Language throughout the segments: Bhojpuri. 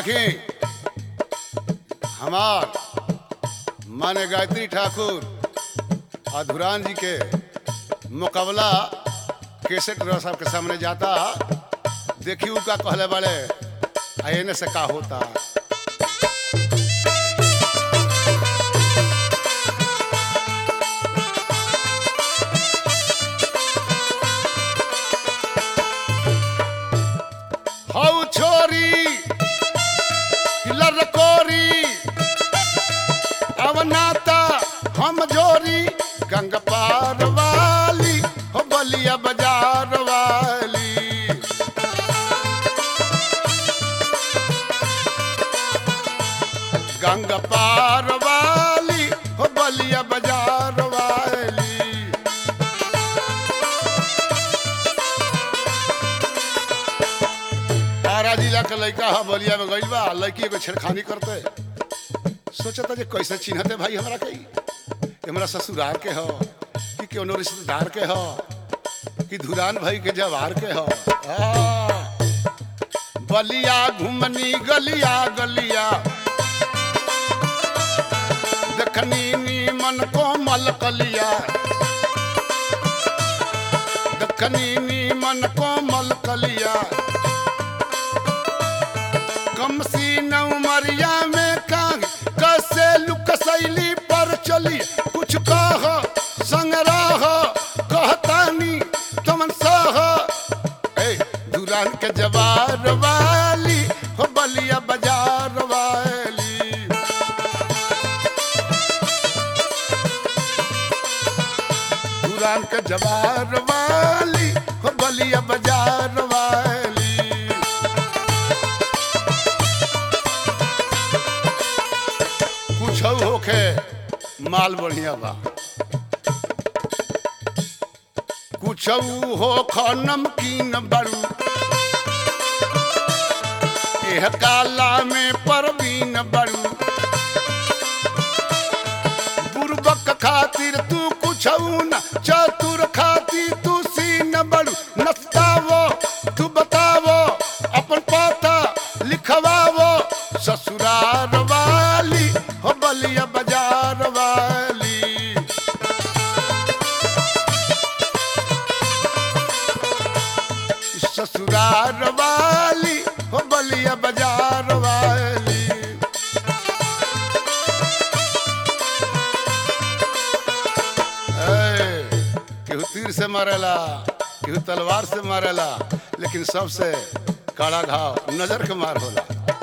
देखी हमार माने गायत्री ठाकुर और धुरान जी के मुकाबला केसेट रह साहब के सामने जाता देखी उ का कहले वाले आ एने से का होता हौ छोरी लरकोरी अवनाता हम जोरी गंग पार वाली हो बलिया बाजार वाली गंग पार वाली हो बलिया बाजार वाली तारा जिला के लड़का हा बलिया में गइल बा लड़की एगो छेड़खानी करते सोचता जे कैसे चिन्हते भाई हमरा के ई? हमरा ससुराल के हो कि कोनो रिश्तेदार के हो कि धुरान भाई के जवार के हो आ, बलिया घुमनी गलिया गलिया देखनी नीमन कोमल कलिया देखनी नीमन कोमल कलिया कम सी नौमरिया में कांग कैसे लुक शैली पर चली कुछ कह संग्रह कहतानी तुमन सह ए दुरान के जवार वाली हो बलिया बाजार वाली दुरान के जवार वाली हो बलिया बाजार वाली कुछ होखे माल बढ़िया बा कुछ हो ख नमकीन बड़ू एह काला में परवीन बड़ू बुरबक खातिर तू कुछ न चतुर खातिर तू सीन बड़ू नस्तावो तू बतावो अपन पता लिखवावो ससुरार वाली हो बलिया बाजार वाली ससुरार वाली हो बलिया बाजार वाली ए, केहू तीर से मारेला केहू तलवार से मारेला लेकिन सबसे काला घाव नजर के मार होला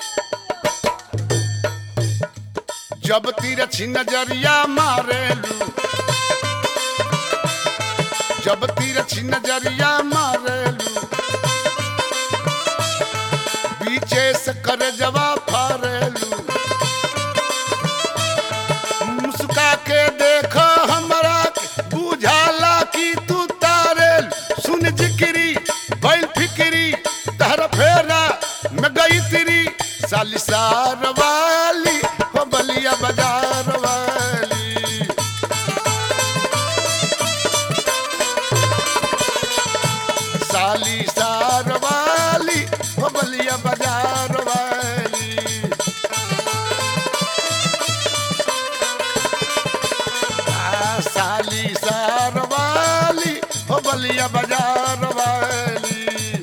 जब तीर छी नजरिया मारेलू जब तीर छी नजरिया मारेलू बीचे से कर जवा फारेलू मुस्का के देख हमरा के, बुझाला कि तू तारेल सुन जिक्री बैल फिक्री तहर फेरा में गई तेरी सालिसार वाली हो बलिया बाजार वाली सालिसार वाली हो बलिया बाजार वाली आ, साली सार वाली हो बलिया बाजार वाली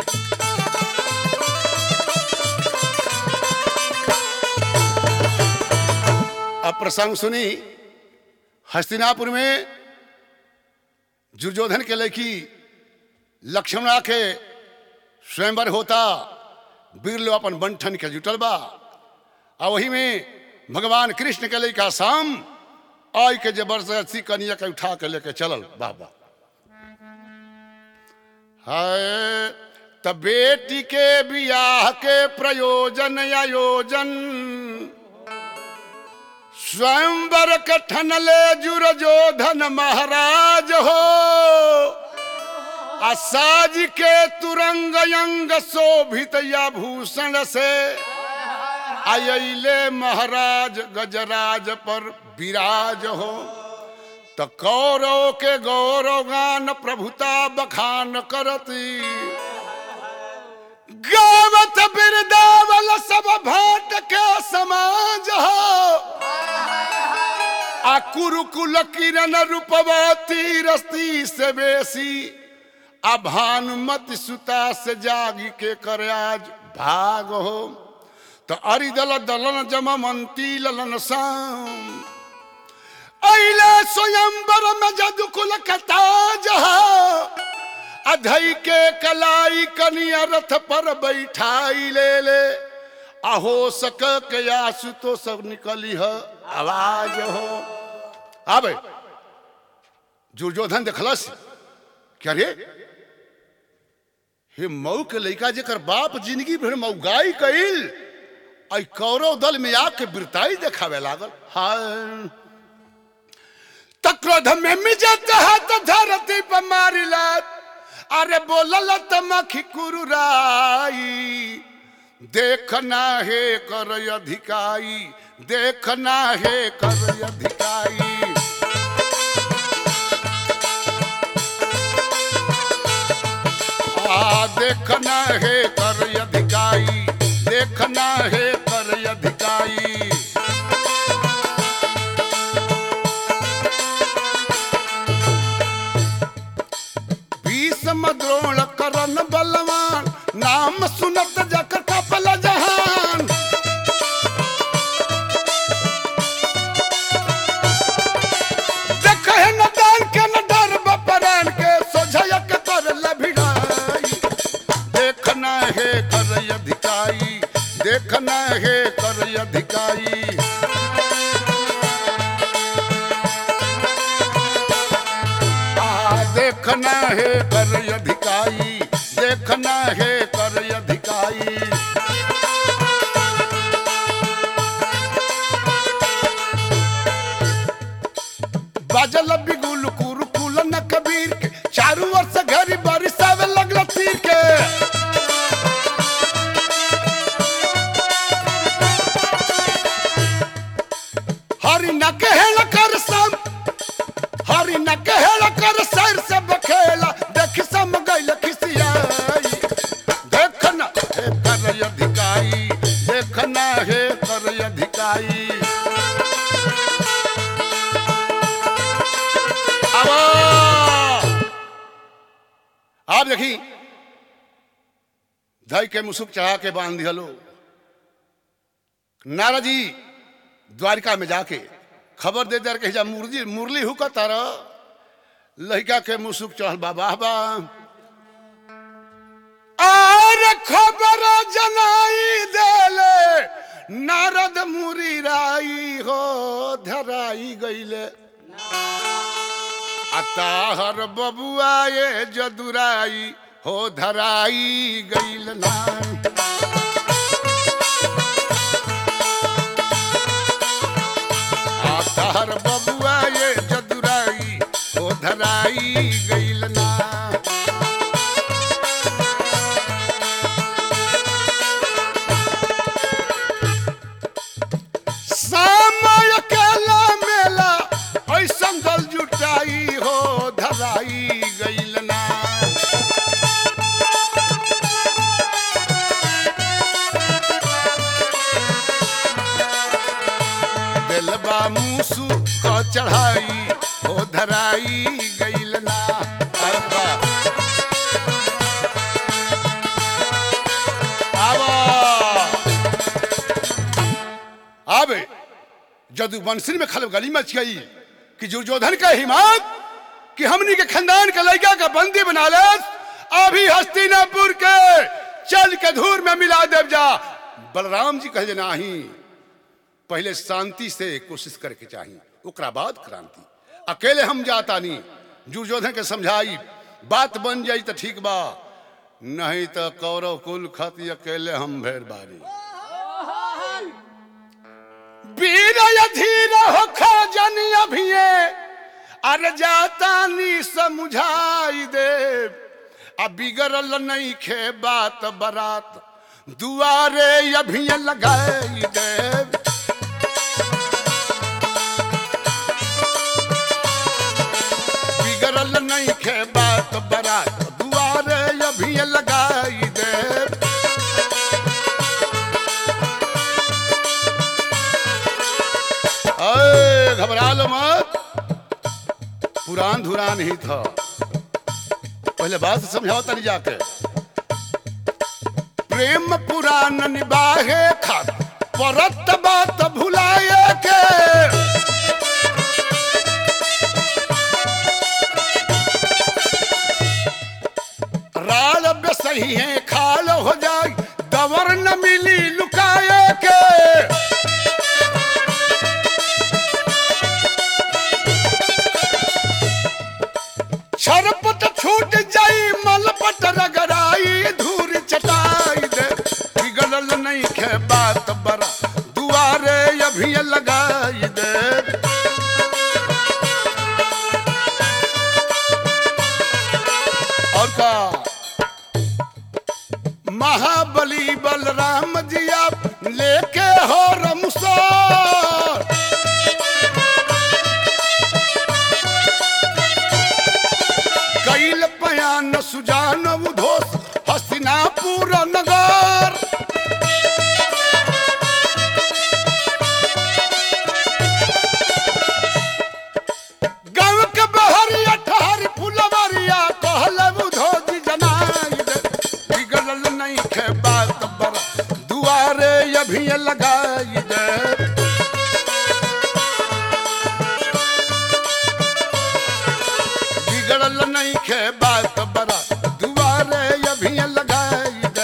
अब प्रसंग सुनी हस्तिनापुर में दुर्योधन के लड़की लक्ष्मणा के स्वयंवर होता वीर लोग अपन बंठन के जुटल बा आ वही में भगवान कृष्ण के लड़का शाम आई के जबरदस्ती कनिया के उठा के लेके चलल बाबा हाय त बेटी के बियाह के प्रयोजन आयोजन स्वयंवर कठन ले जुरजोधन महाराज हो असाज के तुरंग अंग शोभित या भूषण से आयले महाराज गजराज पर विराज हो त कौरव के गौरव गान प्रभुता बखान करती गावत बिरदावल सब भाट के समाज हो आ कुरुकुल किरण रूपवती रस्ती से बेसी आ भानुमति सुता से जागी के कर आज भाग हो तो अरिदल दलन जममंती ललन शाम अइले स्वयंवर में जदुकुल कताज हो अधई के कलाई कनिया रथ पर बैठाई ले ले अहो सक के आसु तो सब निकली है आवाज हो आबे दुर्योधन देखलस क्या रे हे मऊ के लड़का जेकर बाप जिंदगी भर मऊगाई कइल आई कौरव दल में आके बिरताई देखावे लागल हाय तक्रोध में मिजत हाथ धरती पर मारिला अरे बोलल तमखी कुरुराई देखना है कर अधिकाई देखना है कर अधिकाई आ देखना है कर अधिकाई देखना है कर अधिकाई भीष्म द्रोण करण बलवान नाम सुनत जकर कपल जहान देखे न दान के न डर बपरान के सोझय के कर लभिड़ाई देखना है कर अधिकाई देखना है कर अधिकाई आ, देखना है कर अधिकाई देखना है कर अधिकाई बाजल बिगुल कुरुकुल न कबीर के चारू ओर से घरी बरिसावे लगल तीर के हरि न कहल कर सम हरि न कहल कर सर से बखेला देख सम गइल खिसियाई देखना है कर अधिकाई देखना है कर अधिकाई अब आप देखी धई के मुसुक चढ़ा के बांध दिहलो नारद जी द्वारिका में जाके खबर दे दर के जा मुरली मुरली हुक तार लड़का के मुसुक चढ़ल बाबा बा आर खबर जनाई देले नारद मुरी राई हो धराई गईले अताहर बबुआ ये जदुराई हो धराई गईल ना आताहर बबुआ ये जदुराई हो धराई गईल ना समय अकेला मेला ऐसन दल जुटाई हो धराई गईल ना दिलबा मूसू क चढ़ाई हो धराई गईल ना अरे वाह। आवा आबे जदू बंसरी में खलब गली मच गई कि दुर्योधन का हिम्मत कि हमनी के खानदान के लड़का का बंदी बना ले अभी हस्तिनापुर के चल के धूर में मिला देव जा बलराम जी कहे नाही पहले शांति से कोशिश करके चाहिए ओकरा बाद क्रांति अकेले हम जाता नहीं दुर्योधन के समझाई बात बन जाई तो ठीक बा नहीं तो कौरव कुल खत अकेले हम भेड़ बारी वीर धीर हो खजन अभिये अरे जाता नी समझाई दे अब बिगड़ल नहीं खे बात बरात दुआरे अभिये लगाई दे बिगड़ल नहीं खे बात बरात दुआरे अभिये लगाई दे अरे घबरा लो मत पुरान धुरान ही था पहले बात समझाओ तनी जाके प्रेम पुरान निभाए खात परत बात भुलाए के राल अब सही है खाल हो जाए दवर न मिली लुकाए के छरपट छूट जाई मलपट रगड़ाई धूर चटाई दे बिगड़ल नहीं खे बात बरा दुआरे अभी लगाई दे और का महाबली बलराम जी आप लेके हो रमसर कैल पयान सुजान उधोस हस्तिनापुर नगर गाँव के बहरिया ठहर फुलवरिया कहल उधोज जनाई दे बिगड़ल नहीं खे बात बरा दुआरे अभी लगाई दे बिगड़ल नहीं खे बात बरा दुआरे अभी लगाई दे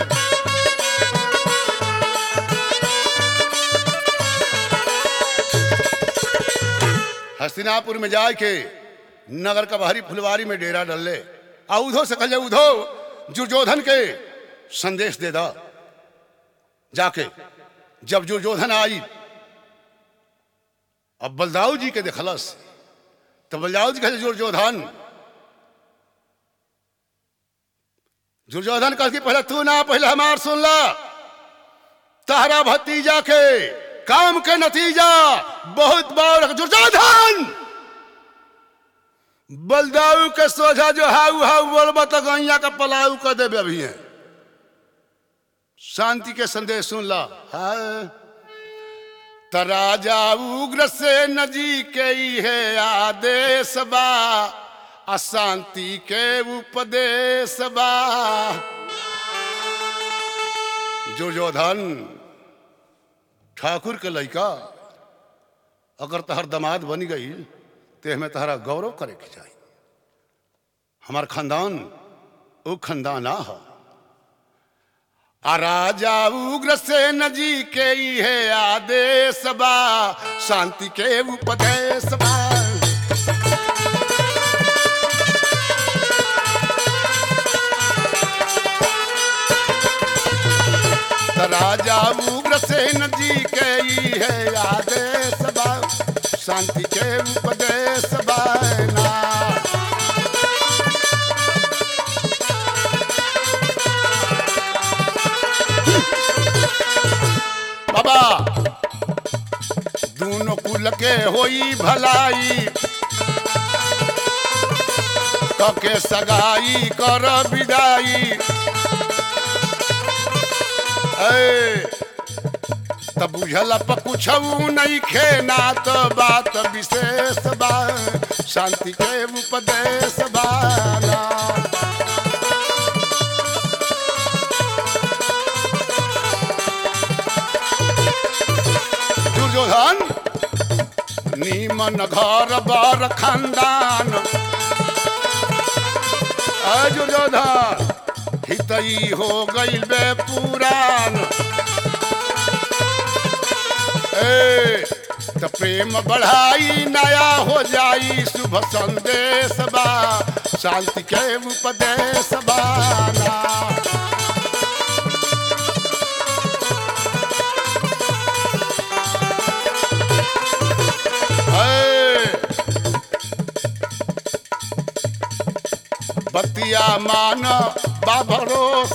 हस्तिनापुर में जाए के नगर का बाहरी फुलवारी में डेरा डल ले आ उधो से कहे उधो दुर्योधन के संदेश दे दा जाके जब दुर्योधन आई अब बलदाऊ जी के देखलस तो बलदाऊ जी कहे दुर्योधन दुर्योधन कह कि पहले तू ना पहले हमार सुन ला तहरा भतीजा के काम के नतीजा बहुत बड़ दुर्योधन बलदाऊ के सोझा जो हाउ हाउ बोलबा तो गैया का पलाऊ कर देवे अभी है शांति के संदेश सुन ला हाँ त राजा उग्र से नजी के ही है आदेश बा अशांति के उपदेश बा दुर्योधन ठाकुर के लड़का अगर तहर दमाद बन गई तो हमें तहरा गौरव करे के चाहिए हमार खानदान वो खानदान आ आ राजा उग्र से नजी के ही है आदेश बा शांति के उपदेश बा त राजा उग्र से नजी के ही है आदेश बा शांति के उपदेश बा ना बाबा दोनों कुल के होई भलाई कके सगाई कर विदाई ए, त बुझल पकुछऊ नहीं खेना तो बात विशेष बा शांति के उपदेश बाना दुर्योधन नीमन घर बर खानदान अय दुर्योधन हितई हो गईल बे पुरान ए त प्रेम बढ़ाई नया हो जाई शुभ संदेश बा शांति के उपदेश बाना है। बतिया मान बाभरोस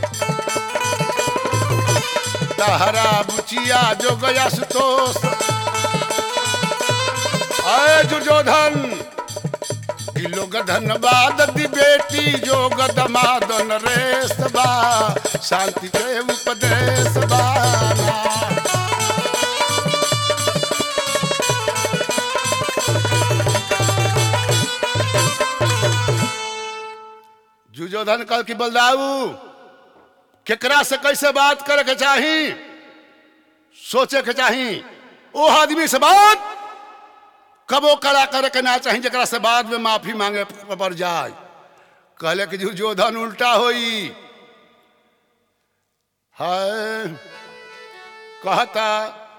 तहरा बुचिया जो गया सुतोष अय दुर्योधन कि लोग धनबाद दी बेटी जो गदमादन रेस बा शांति के उपदेश बाना दुर्योधन कल की बलदाऊ केकरा से कैसे बात करे के चाही सोचे के चाही ओ आदमी से बात कबो कड़ा करे के ना चाही जरा से बाद में माफी मांगे पड़ जाए कहले कि दुर्योधन उल्टा होई है कहता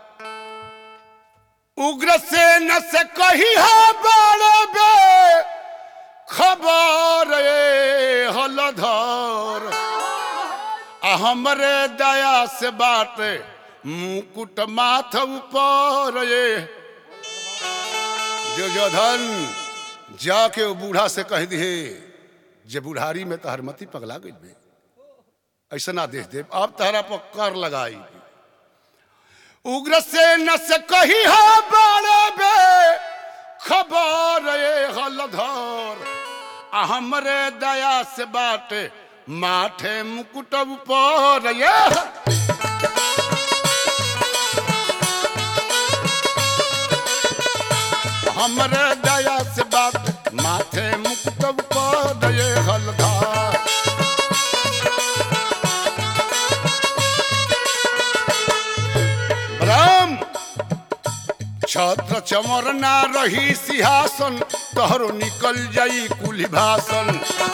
उग्र से न से कही है बड़े बे खबर ए हलधर आ हमरे दया से बात मुकुट माथ ऊपर ये दुर्योधन जाके वो बूढ़ा से कह दिए जे बुढ़ारी में तहर मती पगला गई बे ऐसा ना देख दे अब तहरा पर कर लगाई उग्र से न से कही है बड़े बे खबर ये हलधर आ हमरे दया से बात माथे मुकुट ऊपर ये हमरे दया से बात माथे मुकुट ऊपर ये हलधर राम छत्र चमर ना रही सिंहासन तोहरो निकल जाई कुली भाषण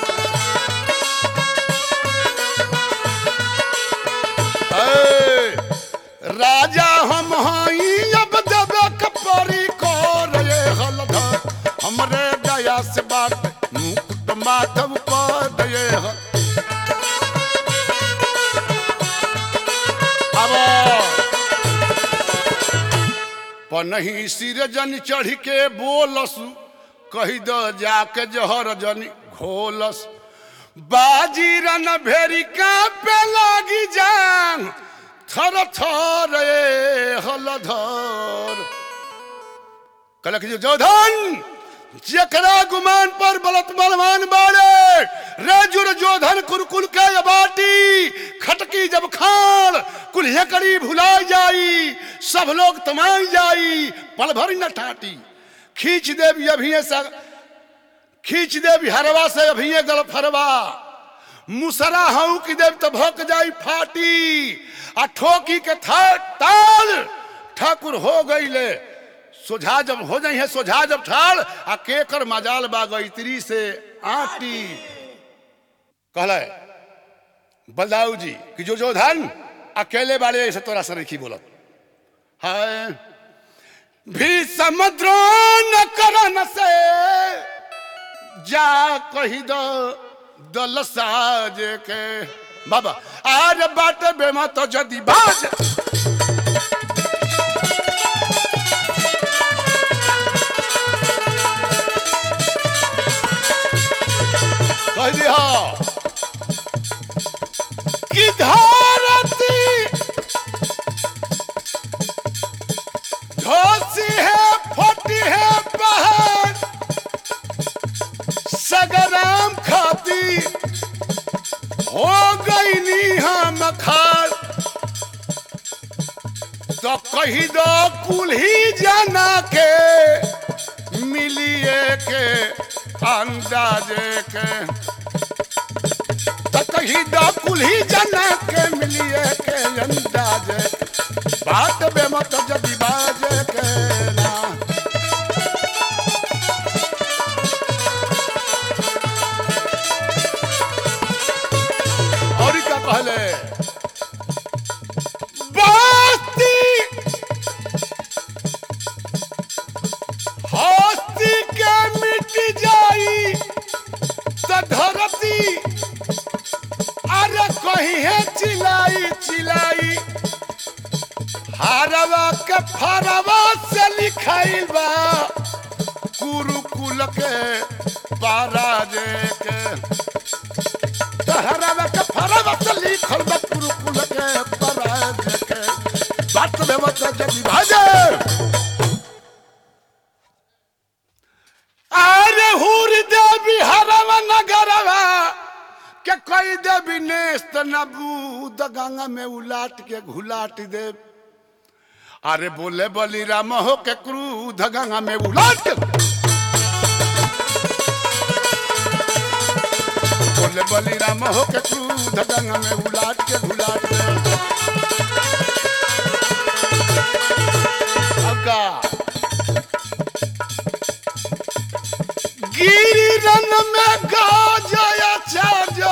ए, राजा हम हई अब देवे कपरी कर ये हलधर हमरे दया से बात मुकुट माधव पर ये हल अब पनही सिर जन चढ़ के बोलस कही द जाके जहर जन घोलस बाजी रन भेरी का पे लागी जान थर थर ए हलधर कलक जो जोधन जकरा गुमान पर बलत बलवान बाड़े रे जुर जोधन कुरकुल के बाटी खटकी जब खान कुल्हे करी भुलाई जाई सब लोग तमाई जाई पल भर न टाटी खींच देवी अभी सा खींच देवी हरवा से अभी गल फरवा मुसरा हूं की देव तो भक जाई फाटी आ ठोकी के था ताल ठाकुर हो गई ले सोझा जब हो जाई है सोझा जब ठाल आ केकर मजाल बा गईत्री से आटी कहले बलदाऊ जी कि जो जो धन अकेले वाले ऐसे तोरा सर की बोलत हाय भी समुद्र न करन से जा कही दो दल साज के बाबा आज बाट बेमा तो जदी बाज कह दिया कि धरती धोसी है फटी है पहाड़ सगराम खाती हो गई नी हम खाड़ तो कही दो कुल्ही जाना के मिलिए के अंदाजे के तो कही दो कुल्ही जाना के मिलिए के अंदाजे बात बेमत जदी बाजे के ना और क्या कहले बस्ती हस्ती के मिट जाई तो धरती अरे कहीं है चिलाई चिलाई हारवा के फरवा से लिखाइल बा कुरुकुल के पराजे के हरवा के फरवा से लिखल बा कुरुकुल के पराजे के बात में मत जदी भाजे अरे हुर देवी हरवा नगरवा के कोई देवी नेस्त नबूद गंगा में उलाट के घुलाट दे अरे बोले बली राम हो के क्रूध गंगा में उलाट गईले बलिराम हो के क्रूध गंगा में उलाट के घुलाट के अब का गिरिरन में गाजया चार्य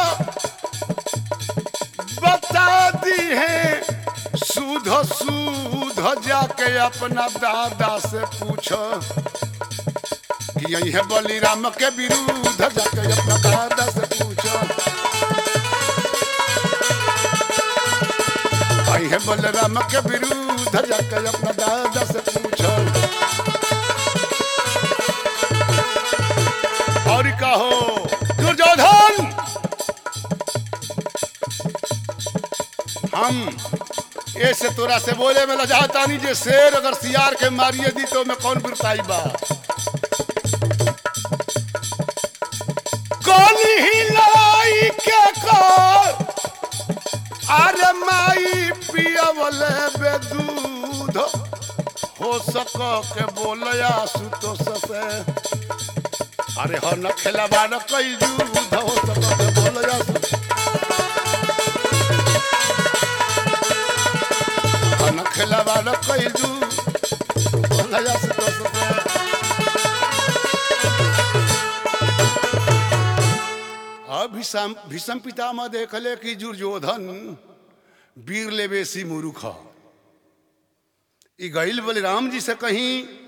बता दी है सूध सूध जाके अपना दादा से पूछो कि यही है बलिराम के विरुद्ध जाके अपना दादा से पूछो यही है बलराम के विरुद्ध जाके अपना दादा से पूछो और कहो दुर्योधन हम ऐसे तोरा से बोले में लजाता नहीं जे शेर अगर सियार के मारिए दी तो मैं कौन बिरताई बा कौन ही लाई के कर अरे माई पियवले बे दूध हो सक के बोलया सुतो ससे अरे हो न खेलबा न कई दूध हो सक के बोलया सुतो न खेलबा न कई दूध बोलया सुतो ससे अब भीषम भीषम पितामह देखले कि दुर्योधन वीर ले बेसी मूर्ख ह। ई गईल बलराम जी से कहीं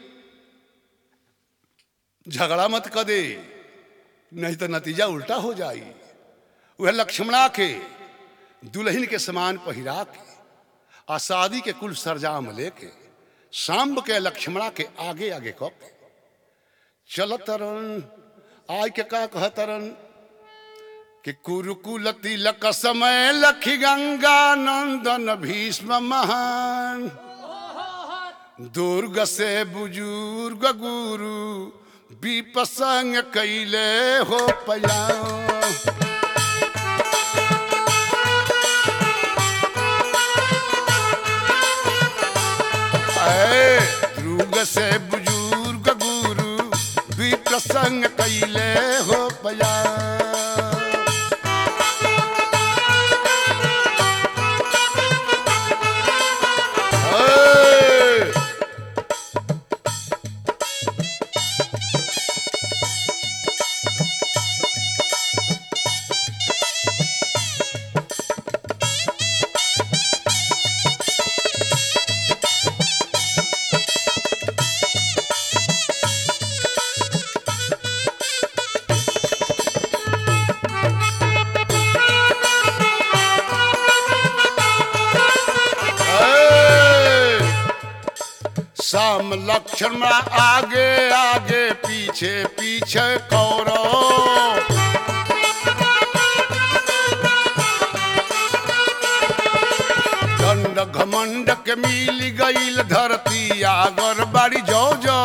झगड़ा मत कर दे नहीं तो नतीजा उल्टा हो जाई वह लक्ष्मणा के दुल्हन के समान पहिरा के आ शादी के कुल सरजाम लेके सांब के लक्ष्मणा के आगे आगे क के चलत तरन आय के का कहतरन कि कुरुकुल तिलक समय लखी गंगा नंदन भीष्म महान दुर्ग से बुजुर्ग गुरु विपसंग कैले हो पया दुर्ग से बुजुर्ग गुरु विप्रसंग कैले हो पया Hey! Hey! शाम लक्ष्मण आगे आगे पीछे पीछे कौरव दंड घमंड के मिल गईल धरती आगर बाड़ी जो जो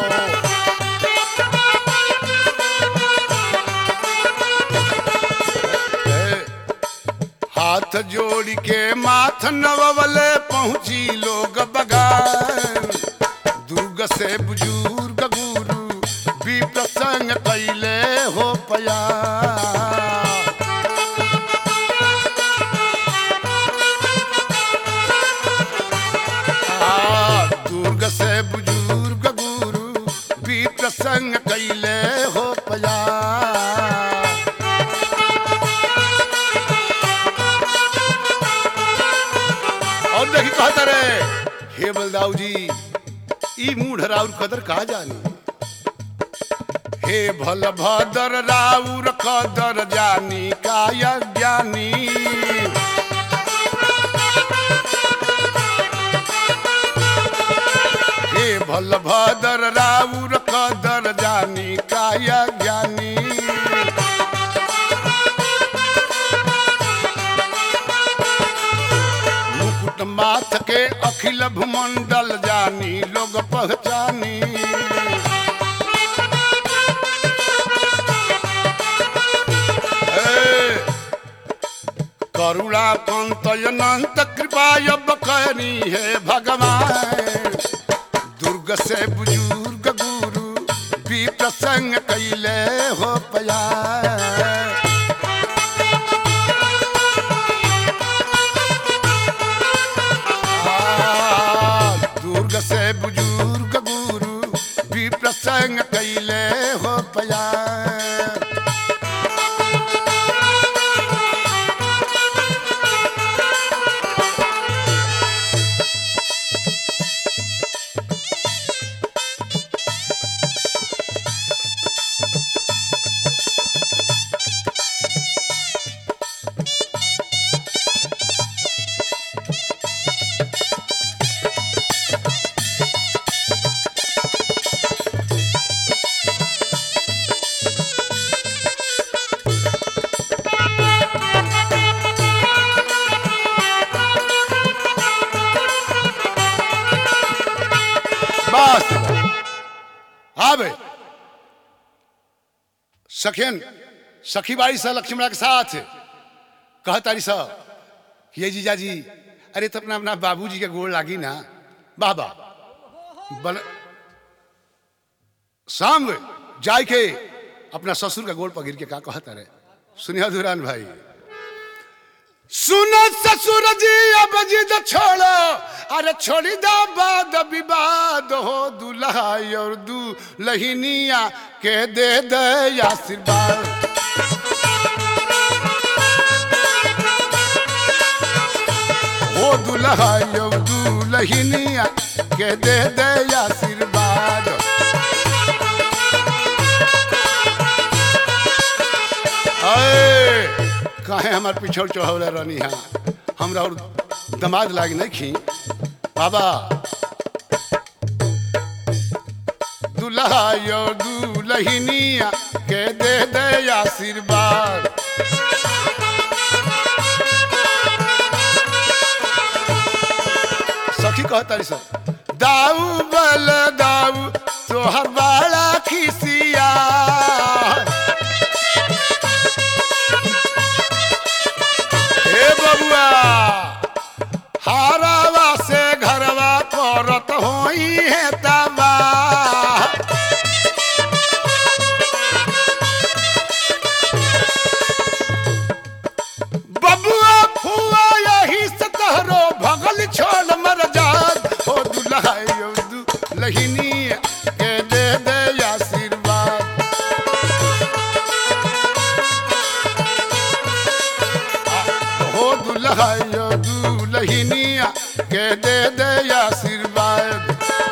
हाथ जोड़ के माथ नवले पहुंची लोग बगान दुर्ग से बुजुर्ग गुरु भी प्रसंग कैले हो पया आ, दुर्ग से बुजुर्ग गुरु भी प्रसंग कैले हो पया और देखी कहता रे हे बलदाऊ जी ई मूढ़ राउर कदर का जानी हे भल भदर राउर कदर जानी काय ज्ञानी हे भल भदर राउर कदर जानी काय ज्ञानी मुकुट माथ के अखिल भूमंडल जानी लोग पहचानी हे, करुणा कंत अनंत कृपा अब करनी है भगवान दुर्ग से बुजुर्ग गुरु भी प्रसंग कैले हो पया संग कैले हो प्यार बस आबे सखियन सखी बाड़ी सा लक्ष्मणा के साथ कह तारी सा ये जीजा जी अरे तो अपना अपना बाबूजी के गोड़ लागी ना बाबा बल शाम जाय के अपना ससुर का गोड़ पर गिर के का कहता रहे सुनिया धुरान भाई सुनो ससुर जी अब जिद छोड़ो अरे छोड़ी दा बाद विवाद हो दुल्हा और दू लहिनिया के दे दे आशीर्वाद हो दुल्हा और दू लहिनिया के दे दे आशीर्वाद अए काहे हमार पिछड़ चढ़ौले रहनी है हमरा और दमाद लाग नहीं खी बाबा दुल्हा यो दुल्हनिया के दे दे आशीर्वाद सखी कहतारी सब दाऊ बल दाऊ तोहर बाला खिसिया हे बबुआ हारावा से घरवा करत होई है तबा बबुआ फुआ यही से तहरो भगल छोड़ मर जात हो दुल्हा यो दुल्हनी के दे दे आशीर्वाद हो दुल्हा यो दुल्हनिया के दे दे आशीर्वाद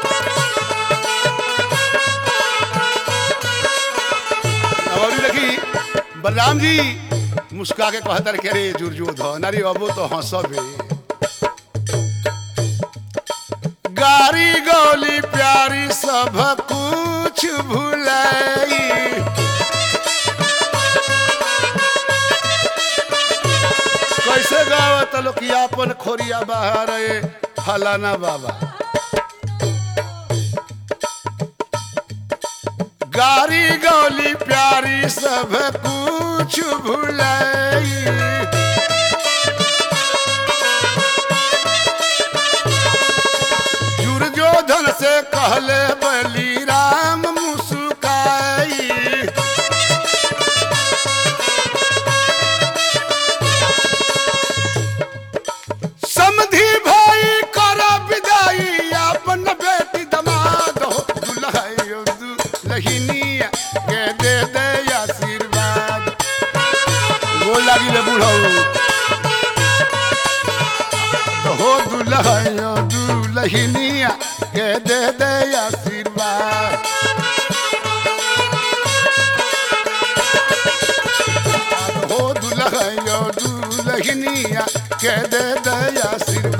और देखी बलराम जी मुस्का के कहतर के रे दुर्योधन अरे अबो तो हंसबे गारी गौली प्यारी सब कुछ भुलाई कैसे गावत लोग कि अपन खोरिया बाहर है फलाना बाबा गारी गौली प्यारी सब कुछ भुलाई दुर्योधन से कहले बली राम मुस्काई समधि भाई कर विदाई अपन बेटी दमाद हो दुल्हाई दुल्हनिया के दे दे आशीर्वाद गोल लागी ले बुढ़ऊ हो दुल्हाई दुल्हनिया के दे दे आशीर्वाद हो दुल्हाई दुल्हनिया के दे दे आशीर्वाद